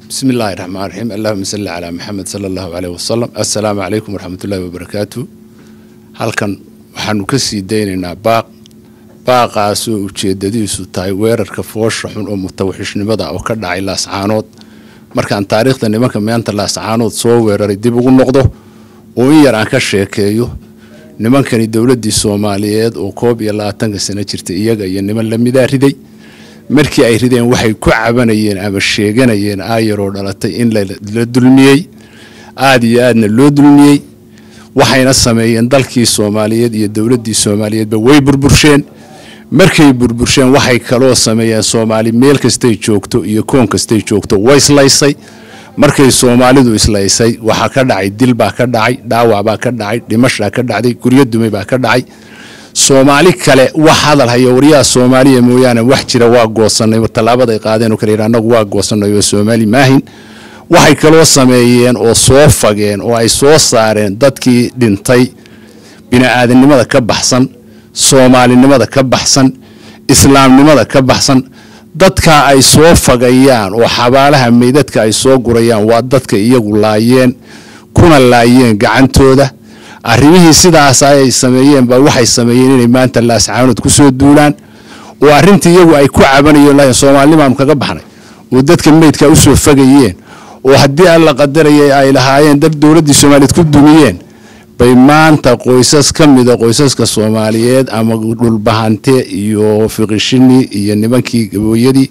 bismi illaahi raxmaan raxiim allahuma salli calaa maxamed sala allahu caleyh wasalam assalaamu calaykum waraxmatullaahi wabarakaatu halkan waxaanu ka sii daynaynaa baaq baaqaasoo ujeedadiisu tahay weerarka foosha xun oo mutawaxishnimada oo ka dhacay laascaanood markaan taariikhda nimanka maanta laascaanood soo weeraray dib ugu noqdo oo in yar aan ka sheekeeyo nimankani dowladdii soomaaliyeed oo koob iyo labaatanka sano jirtay iyaga iyo niman lamidaa riday markii ay rideen waxay ku cabanayeen ama sheeganayeen aayaroo dhalatay in la dulmiyey aada iyo aadna loo dulmiyey waxayna sameeyeen dalkii soomaaliyeed iyo dowladdii soomaaliyeedba way burbursheen markay burbursheen waxay kaloo sameeyeen soomaali meel kastay joogto iyo koon kastay joogto way islaysay markay soomaalidu islaysay waxaa ka dhacay dil baa ka dhacay dhaawac baa ka dhacay dhimashaa ka dhacday guryo dumay baa ka dhacay soomaali kale wax hadal hayo waryaha soomaaliya mooyaane wax jira waa goosanay tallaabaday qaadeen oo kale yidhi annagu waa goosanay oo soomaali maahin waxay kaloo sameeyeen oo soo fageen oo ay soo saareen dadkii dhintay bini-aadanimada ka baxsan soomaalinimada ka baxsan islaamnimada ka baxsan dadka ay soo fagayaan oo xabaalaha meydadka ay soo gurayaan waa dadka iyagu laayeen kuna laayeen gacantooda arrimihii sidaas ay sameeyeen ba waxay sameeyeen inay maanta laascaanood ku soo duulaan oo arrintii iyagu ay ku cabanayeen soomaalinimaanu kaga baxnay oo dadka meydka usoo fagayeen oo haddii alla qadarayay ay lahaayeen dad dowladdii soomaaliyeed ku dumiyeen bay maanta qoysas ka mida qoysaska soomaaliyeed ama dhulbahante iyo fiqishini iyo nimankii gabooyadii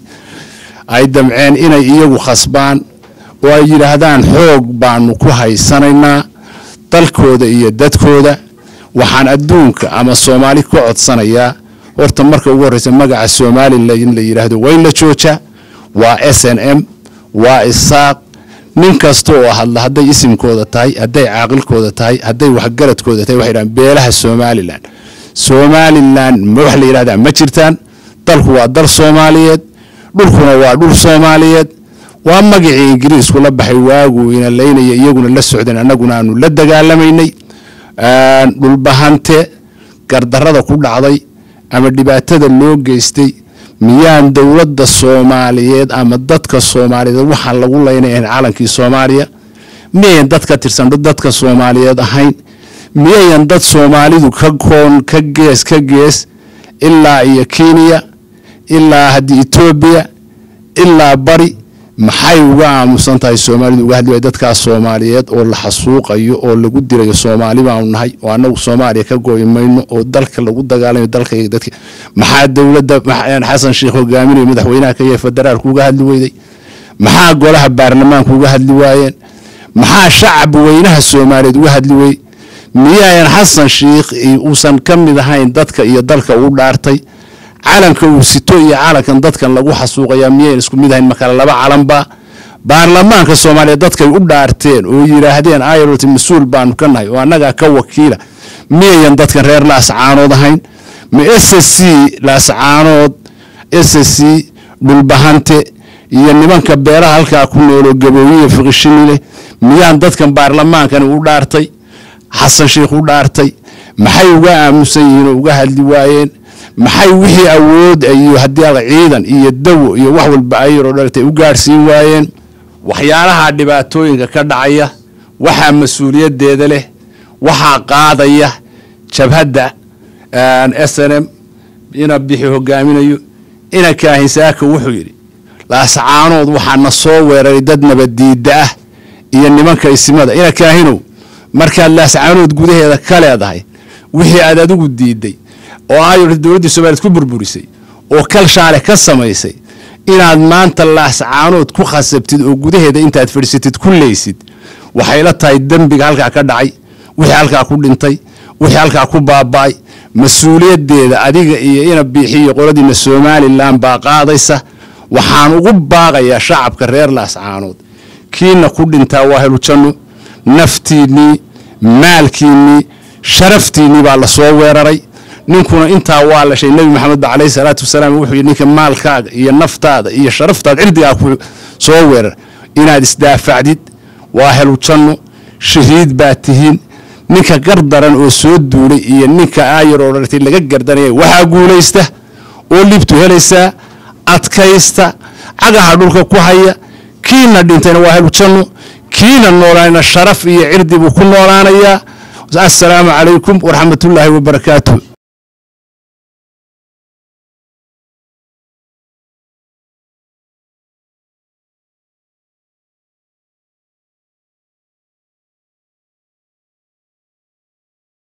ay damceen inay iyagu khasbaan oo ay yidhaahdaan xoog baanu ku haysanaynaa dalkooda iyo dadkooda waxaan adduunka ama soomaali ka codsanayaa horta marka ugu horreysa magaca somalilan in la yidhaahdo waa in la joojaa waa s n m waa isaaq nin kasta oo hadla hadday isimkooda tahay hadday caaqilkooda tahay hadday waxgaradkooda tahay waxay dhahaan beelaha somalilan somalilan wax la yidhahdaa ma jirtaan dalku waa dal soomaaliyeed dhulkuna waa dhul soomaaliyeed waa magacii ingiriisku la baxay waagu ina laynaya iyaguna la socdeen annaguna aanu la dagaalamaynay dhulbahante gardarada ku dhacday ama dhibaatada loo geystay miyaan dowladda soomaaliyeed ama dadka soomaaliyeed waxaan lagu laynayn calankii soomaaliya miyayan dad ka tirsan dadka soomaaliyeed ahayn miyayan dad soomaalidu ka koon ka gees ka gees ilaa iyo kenya ilaa haddii etoobiya ilaa bari maxay uga aamusan tahay soomaalidu uga hadli waay dadkaas soomaaliyeed oo la xasuuqayo oo lagu dirayo soomaali baanu nahay oo annagu soomaaliya ka go'i mayno oo dalka lagu dagaalamayo dalkayga dadka maxaa dowladda xasan sheekh hogaaminayo madaxweynaha ka yahay federaalku uga hadli weyday maxaa golaha baarlamaanku uga hadli waayeen maxaa shacab weynaha soomaaliyeed uga hadli wey miyaayan xasan sheikh uusan ka mid ahayn dadka iyo dalka uu dhaartay calanka uu sito iyo calankan dadkan lagu xasuuqayaa miyayn isku mid ahayn makale laba calanba baarlamaanka soomaaliyeed dadkay u dhaarteen oo yidhaahdeen ayrt mas-uul baanu ka nahay oo annagaa ka wakiila miyayan dadkan reer laascaanood ahayn ma s c laascaanood s c dhulbahante iyo nimanka beeraha halkaa ku nooloo gabooyiya fiqishini leh miyaan dadkan baarlamaankani u dhaartay xasan sheikh u dhaartay maxay uga aamusan yihiin oo uga hadli waayeen maxay wixii awood iyo haddii al ciidan iyo dawo iyo wax walba ayaroo dhalatay u gaadhsiin waayeen waxyaalaha dhibaatooyinka ka dhacaya waxaa mas-uuliyaddeeda leh waxaa qaadaya jabhadda s n m ina bixi hogaaminayo ina kaahinsaaka wuxuu yidhi laascaanood waxaa na soo weeraray dad nabaddiida ah iyo nimanka isimada ina kaahinow markaad laascaanood gudaheeda ka leedahay wixii aad adigu diiday oo ay dowladdii soomaliyeed ku burburisay oo kal shaale ka samaysay inaad maanta laascaanood ku khasabtid oo gudaheeda intaad fadhiisatid ku leysid waxay la tahay dembiga halkaa ka dhacay wixii halkaa ku dhintay wixii halkaa ku baaba'ay mas-uuliyaddeeda adiga iyo ina biixiyo qoladiina somalilan baa qaadaysa waxaan ugu baaqayaa shacabka reer laascaanood kiina ku dhintaa waa helujanno naftiinnii maalkiinnii sharaftiinnii baa la soo weeraray ninkuna intaa waa la shay nebi maxamed ba caleyhi salaatu wasalaam wuxuu yidhi ninka maalkaaga iyo naftaada iyo sharaftaada cirdigaa ku soo weerar inaad isdaafacdid waa helu janno shahiid baa tihiin ninka gardaran oo soo duulay iyo ninka aayar oo dhartay laga gardanaya waxaa guulaysta oo libtu helaysaa adkaysta cagaha dhulka ku haya kiina dhintayna waa helu janno kiina noolaayna sharaf iyo cirdi buu ku noolaanayaa assalaamu calaykum waraxmatullaahi wabarakaatu